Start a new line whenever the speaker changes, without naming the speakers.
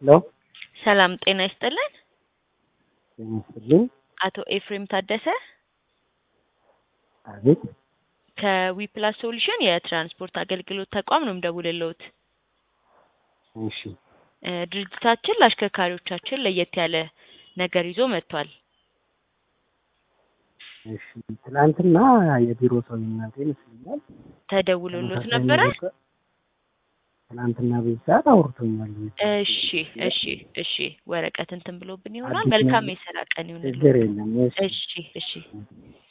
ሄሎ
ሰላም ጤና ይስጥልን።
ጤና ይስጥልኝ።
አቶ ኤፍሬም ታደሰ
አቤት
ከዊፕላስ ሶሉሽን የትራንስፖርት አገልግሎት ተቋም ነው የምደውልልዎት።
እሺ
እ ድርጅታችን ለአሽከርካሪዎቻችን ለየት ያለ ነገር ይዞ መጥቷል።
እሺ ትናንትና የቢሮ ሰው እናንተ ይመስለኛል
ተደውሎሎት
ተመሳሳይ
ነበረ?
ነገር ትናንትና በዚህ ሰዓት አውርቶኛል።
እሺ እሺ እሺ ወረቀት እንትን ብሎብን ይሆናል።
አዲስ
መልካም
ነገር-
የስራ ቀን ይሁንልዎት።
ችግር የለም። እሺ
እሺ እሺ